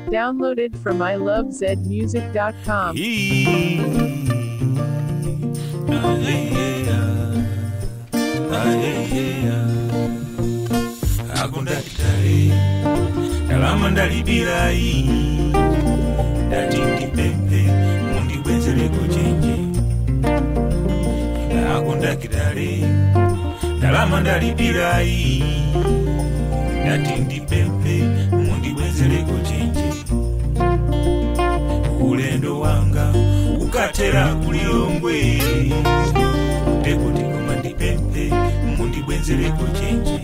Downloaded from ilovezmusic.com. akundakitale ndalama ndalibilayi ndati ndipempe mundibwezereko chenje akundakitale ndalama ndalibilayi ndati ndipempe mundibwezereko chenje ulendo wanga ukatera kulilongwe ndekuti koma ndipempe mundibwezereko chenje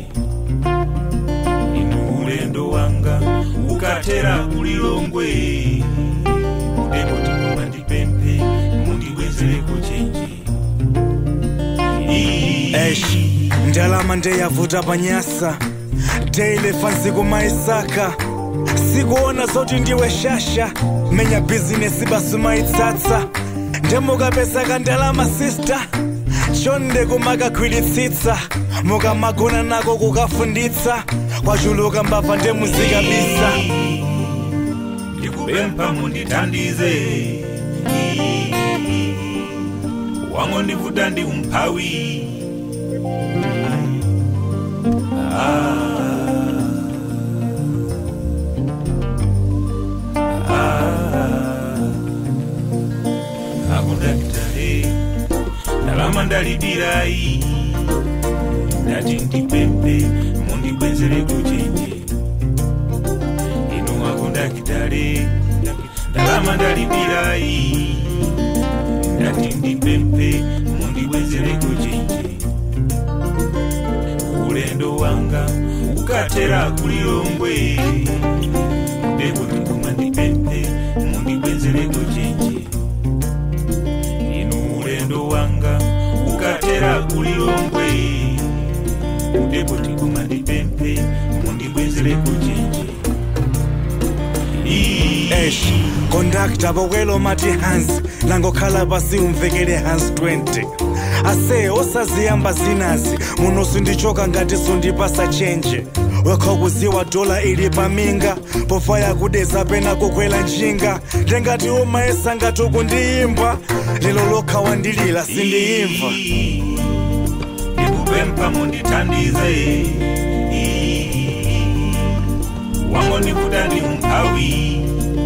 inu ulendo wanga ukatera kulilongwe ndekuti koma ndipempe mundibwezereko chenje Eish, ndalama ndeyavuta panyasa ndeilefa ntsiku maisaka sikuona zoti ndiwe shasha menya bhizinesi basi maitsatsa ndemukapesaka ndalama sista chonde kumakagwiritsitsa mukamagona nako kukafunditsa kwachuluka mbabva ndemuzikabisa ndikupempha mundithandize wango ndivuta ndi umphawi akundakitale ndalama ndalibilayi ndati ndipempe mundibwezereko chenje inu akundakitale ndalama ndalibilayi ndati ndipempe mundibwezereko chenje ulendo wanga ukatera kulilongwe ndekuti koma ndipempe mundibwezereko chenje inu ulendo wanga ukatera kulilongwe ndekuti koma ndipempe mundibwezereko chenje Eish, kondakta bokwelo mati hansi langokhala pasi umvekele hansi 20 ase osaziyamba zinazi muno sindichoka ngati sundipasa chenje wekha kuziwa dola ili paminga pofaya kudeza pena kukwela njinga ndengati umayesa ngati ukundiyimba lelo lokha wandilila sindiyimva ndikupempha mundithandize wango ndivuta ndi umphawi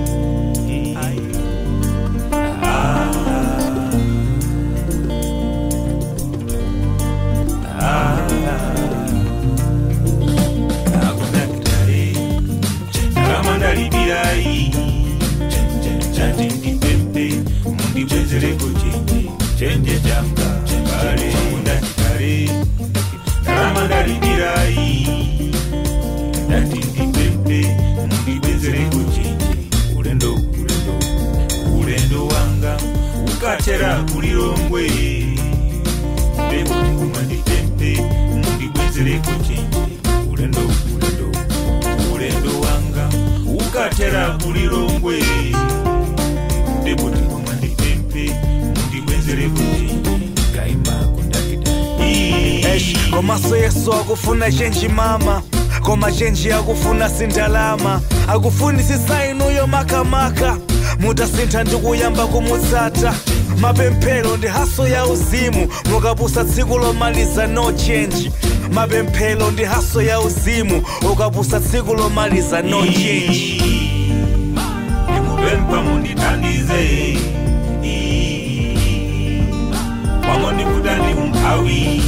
akundakitale ndalama ndalibilayi chati ndipempe mundibwezereko chenje chenje changa bale akundakitale ndalama ndalibilayi ndati ndipempe mundibwezereko chenje ulendo ulendo ulendo wanga ukatera kulilongwe ndekuti koma ndipempe mundibwezereko chenje ulendo ulendo ulendo wanga ukatera kulilongwe ndekuti koma ndipempe mundibwezereko chenje kaima kundakitali Eish, komaso yesu akufuna chenji mama koma chenji akufuna sindalama akufuni sisainuyo makamaka mutasintha ndikuyamba kumutsata mapemphero ndi haso ya uzimu mukapusa tsiku lomaliza no change mapemphero ndi haso ya uzimu ukapusa tsiku lomaliza no change ndikupempha mundithandize wango ndivuta ndi umphawi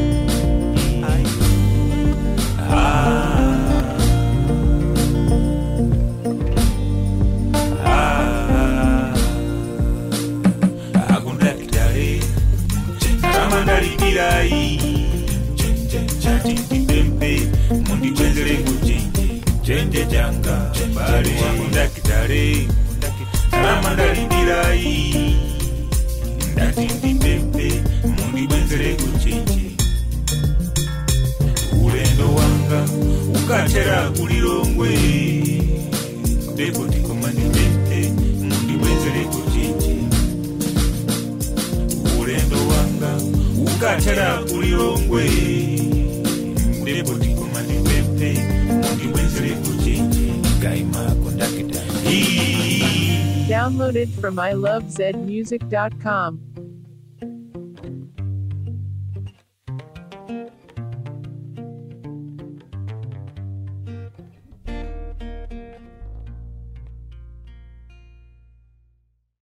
akundakitale ndalama ndalibilayi chati ndipempe mundibwezereko chenje chenje changa bale akundakitale ndalama ndalibilayi ndati ndipempe mundibwezereko chenje ulendo wanga ukatera kulilongwe ndekuti koma ndipempe mundibwezereko chenje ulendo wanga ukatera kulilongwe ndekuti koma ndipempe mundibwezereko chenje kaima kondakitali Downloaded from ilovezmusic.com.